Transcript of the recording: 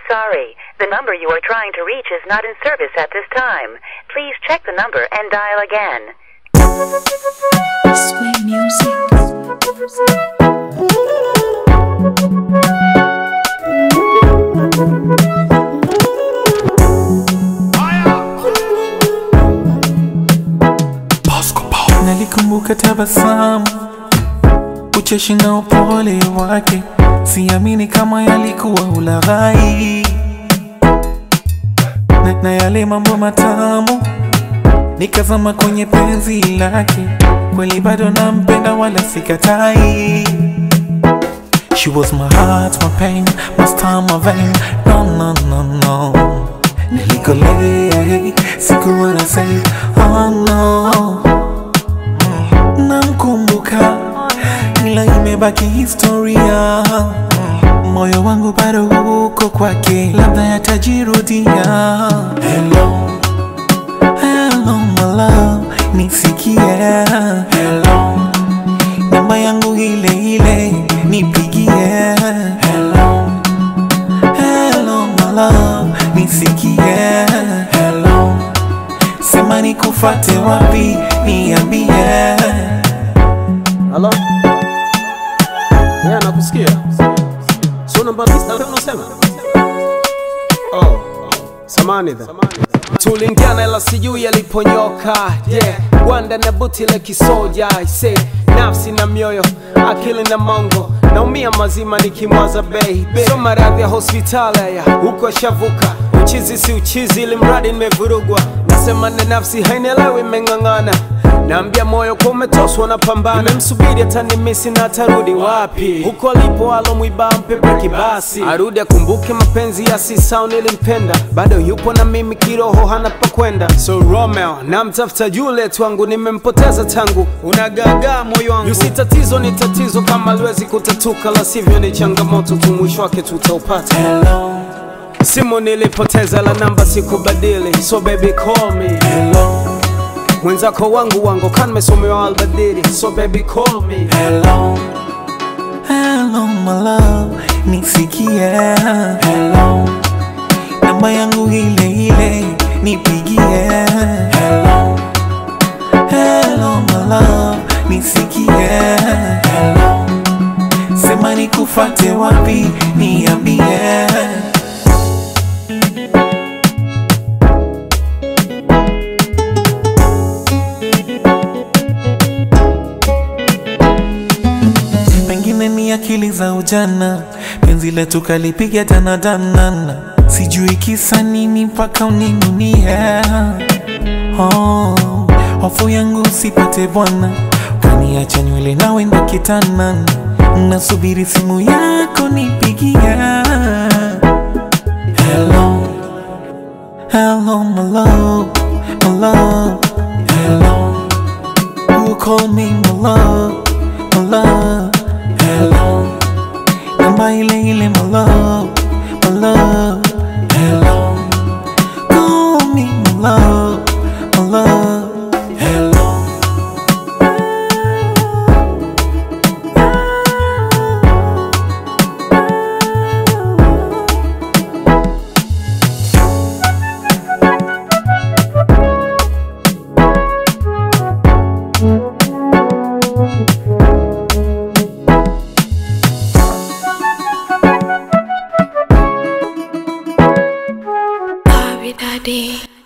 sorry. The number you are trying to reach is not in service at this time. Please check the number and dial again. Sway music. Nalikumbuka tabasamu, ucheshi na upole wake, siamini kama yalikuwa ulaghai na, na yale mambo matamu, nikazama kwenye penzi lake, kweli bado nampenda wala sikatai. She was my heart, my pain, my star, my vein. No, no, no, no. Nilikolea, sikuwa na say, oh no namkumbuka ila imebaki historia moyo wangu bado uko kwake labda yatajirudia hello hello my love nisikie hello namba yangu ile ile nipigie hello hello my love nisikie hello sema nikufate wapi niambie Halo? Yeah, nakusikia. So namba lista leo unasema? Oh. Samani dha. Tulingiana ila sijui yaliponyoka. Yeah. Gwanda na buti la kisoja. I say nafsi na mioyo, akili na mongo. Naumia mazima nikimwaza baby. So maradhi ya hospitali ya huko shavuka. Uchizi si uchizi ili mradi nimevurugwa. Nasema na nafsi hainielewi imeng'ang'ana. Naambia moyo kwa umetoswa na pambana, nimemsubiri atanimisi na atarudi wapi? Huko alipo alomwiba mpe breki basi, arudi akumbuke mapenzi ya sisao nilimpenda, bado yupo na mimi kiroho, hana pa kwenda. So Romeo namtafuta Juliet wangu, nimempoteza tangu unagagaa moyo wangu. Yusi tatizo ni tatizo, kama liwezi kutatuka, la sivyo ni changamoto tu, mwisho wake tutaupata. hello Simu nilipoteza, la namba sikubadili, so baby call me hello mwenzako wangu wangu kan mesomewa albadiri so baby call me hello hello my love nisikie hello namba yangu ile ile nipigie hello hello my love nisikie hello sema nikufate wapi niambie pengine ni akili za ujana, penzi letu kalipiga danadanana, sijui kisa nini mpaka uninunie. Oh, hofu yangu usipate bwana, kaniacha nywele nawe ndo kitanana, nasubiri simu yako nipigie. Hello, hello my love, my love, hello. Who called me my love, my love, hello Namba ile ile my love, my love, hello Call me my love, my love, hello Bobby Daddy.